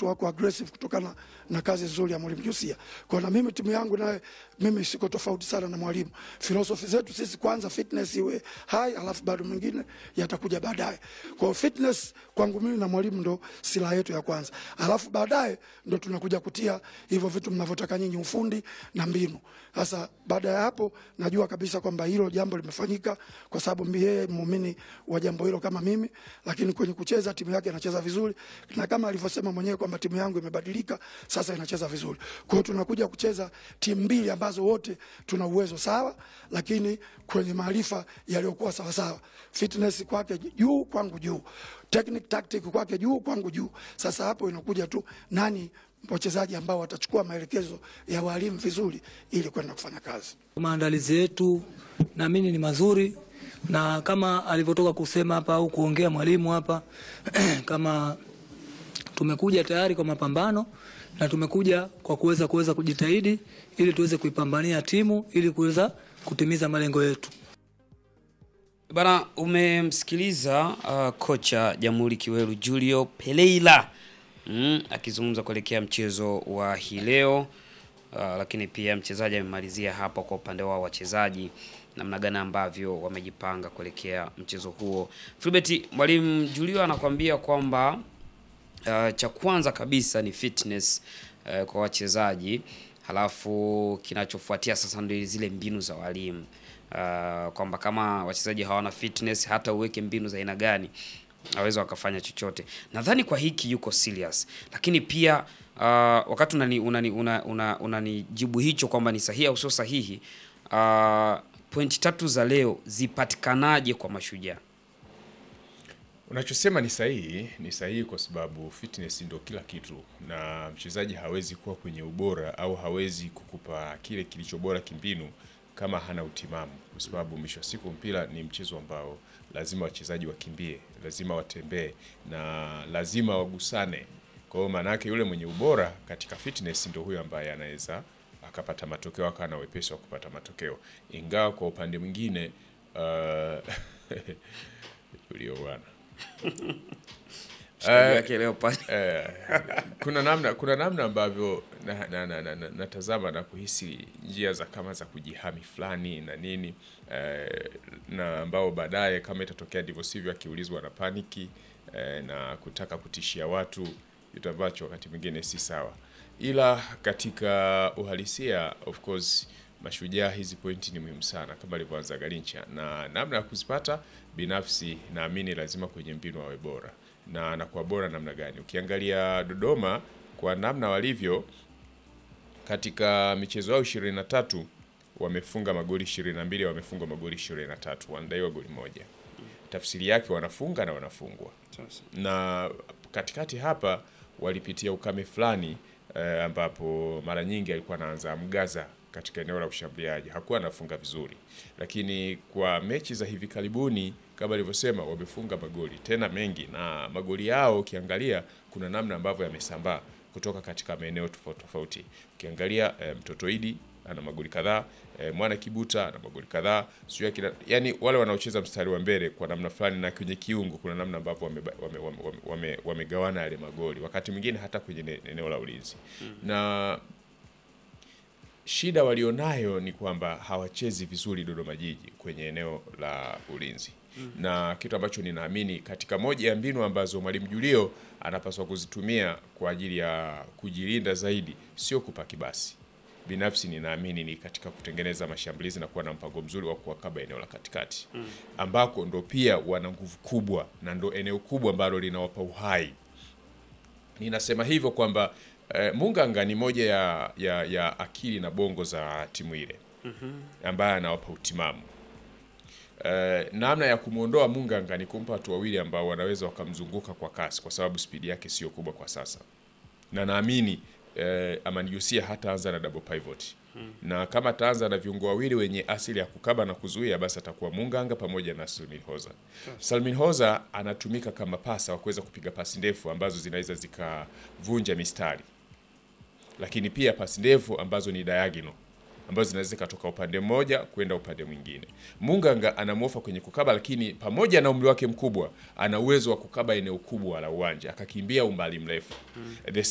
watu wako aggressive kutokana na kazi nzuri ya mwalimu Jusia. Kwa na mimi timu yangu naye mimi siko tofauti sana na mwalimu. Philosophy zetu sisi kwanza fitness iwe high, alafu bado mengine yatakuja baadaye. Kwa hiyo fitness kwangu mimi na mwalimu ndo silaha yetu ya kwanza, alafu baadaye ndo tunakuja kutia hivyo vitu mnavyotaka nyinyi, ufundi na mbinu. Sasa baada ya hapo, najua kabisa kwamba hilo jambo limefanyika, kwa sababu mimi yeye muumini wa jambo hilo kama mimi, lakini kwenye kucheza timu yake inacheza vizuri, na kama alivyosema mwenyewe kwamba timu yangu imebadilika sasa, inacheza vizuri. Kwa hiyo tunakuja kucheza timu mbili ambazo wote tuna uwezo sawa, lakini kwenye maarifa yaliyokuwa sawa sawa, fitness kwake juu, kwangu juu, technique tactic kwake juu, kwangu juu. Sasa hapo inakuja tu nani wachezaji ambao watachukua maelekezo ya walimu vizuri ili kwenda kufanya kazi. Maandalizi yetu naamini ni mazuri, na kama alivyotoka kusema hapa au kuongea mwalimu hapa kama tumekuja tayari kwa mapambano na tumekuja kwa kuweza kuweza kujitahidi ili tuweze kuipambania timu ili kuweza kutimiza malengo yetu. Bana, umemsikiliza uh, kocha Jamhuri Kiweru Julio Peleila mm, akizungumza kuelekea mchezo wa hii leo uh, lakini pia mchezaji amemalizia hapo kwa upande wao wachezaji namna gani ambavyo wamejipanga kuelekea mchezo huo. Filbert, mwalimu Julio anakuambia kwamba uh, cha kwanza kabisa ni fitness uh, kwa wachezaji, halafu kinachofuatia sasa ndio zile mbinu za walimu uh, kwamba kama wachezaji hawana fitness, hata uweke mbinu za aina gani aweza wakafanya chochote. Nadhani kwa hiki yuko serious, lakini pia uh, wakati unani unani una, una, unanijibu hicho kwamba ni sahihi au sio sahihi, uh, pointi tatu za leo zipatikanaje kwa Mashujaa? Unachosema ni sahihi, ni sahihi kwa sababu fitness ndio kila kitu, na mchezaji hawezi kuwa kwenye ubora au hawezi kukupa kile kilicho bora kimbinu kama hana utimamu, kwa sababu mwisho wa siku mpira ni mchezo ambao lazima wachezaji wakimbie, lazima watembee na lazima wagusane. Kwa hiyo maana yake yule mwenye ubora katika fitness ndio huyo ambaye anaweza akapata matokeo, akawa na wepesi wa kupata matokeo, ingawa kwa upande mwingine uh, Julio bwana Mshikaji wake leo pale Eh, kuna namna kuna namna ambavyo natazama na, na, na, na, natazama na kuhisi njia za kama za kujihami fulani na nini eh, na ambao baadaye kama itatokea ndivyo sivyo, akiulizwa na paniki eh, na kutaka kutishia watu, kitu ambacho wakati mwingine si sawa, ila katika uhalisia of course Mashujaa hizi pointi ni muhimu sana kama alivyoanza Garincha, na namna ya kuzipata binafsi naamini lazima kwenye mbinu awe bora na anakuwa bora namna gani? Ukiangalia Dodoma kwa namna walivyo katika michezo yao ishirini na tatu wamefunga magoli ishirini na mbili wamefunga magoli ishirini na tatu wanadaiwa goli moja. Tafsiri yake wanafunga na wanafungwa, na katikati hapa walipitia ukame fulani eh, ambapo mara nyingi alikuwa anaanza mgaza katika eneo la ushambuliaji, hakuwa anafunga vizuri, lakini kwa mechi za hivi karibuni kama alivyosema, wamefunga magoli tena mengi, na magoli yao ukiangalia, kuna namna ambavyo yamesambaa kutoka katika maeneo tofauti tofauti. Ukiangalia eh, mtoto Idi ana magoli kadhaa eh, mwana Kibuta ana magoli kadhaa, sio kila yani, wale wanaocheza mstari wa mbele kwa namna fulani na kwenye kiungo, kuna namna ambavyo wamegawana wame, wame, wame, wame, wame yale magoli, wakati mwingine hata kwenye ne- eneo la ulinzi na shida walionayo ni kwamba hawachezi vizuri Dodoma Jiji kwenye eneo la ulinzi na kitu ambacho ninaamini katika moja ya mbinu ambazo mwalimu Julio anapaswa kuzitumia kwa ajili ya kujilinda zaidi, sio kupaki basi. Binafsi ninaamini ni katika kutengeneza mashambulizi na kuwa na mpango mzuri wa kuwakaba eneo la katikati, ambako ndo pia wana nguvu kubwa na ndo eneo kubwa ambalo linawapa uhai ninasema hivyo kwamba eh, Munganga ni moja ya, ya, ya akili na bongo za timu ile ambaye anawapa utimamu. Eh, namna ya kumwondoa Munganga ni kumpa watu wawili ambao wanaweza wakamzunguka kwa kasi, kwa sababu spidi yake sio kubwa kwa sasa, na naamini eh, Amani Josia hataanza na double pivot na kama ataanza na viungo wawili wenye asili ya kukaba na kuzuia, basi atakuwa Munganga pamoja na Salmin Hoza. Salmin Hoza anatumika kama pasa wa kuweza kupiga pasi ndefu ambazo zinaweza zikavunja mistari, lakini pia pasi ndefu ambazo ni diagonal ambazo zinaweza zikatoka upande mmoja kwenda upande mwingine. Munganga anamwofa kwenye kukaba, lakini pamoja na umri wake mkubwa ana uwezo wa kukaba eneo kubwa la uwanja akakimbia umbali mrefu. The